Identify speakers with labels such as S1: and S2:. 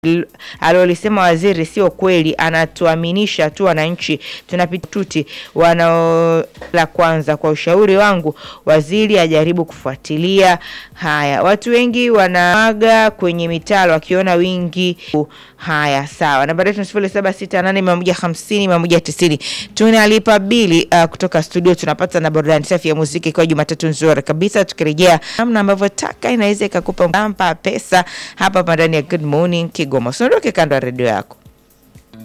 S1: Alolisema waziri sio kweli, anatuaminisha tu wananchi tunapituti wanao. La kwanza, kwa ushauri wangu, waziri ajaribu kufuatilia haya. Watu wengi wanaaga kwenye mitalo wakiona wingi haya. Sawa, nambari yetu sifuri saba sita nane mia moja hamsini mia moja tisini. Tunalipa bili uh, kutoka studio tunapata na burudani safi ya muziki kwa Jumatatu nzuri kabisa. Tukirejea namna ambavyo taka inaweza ikakupa mpa pesa hapa hapa ndani ya Good Morning Kigoma. Usiondoke kando ya redio yako.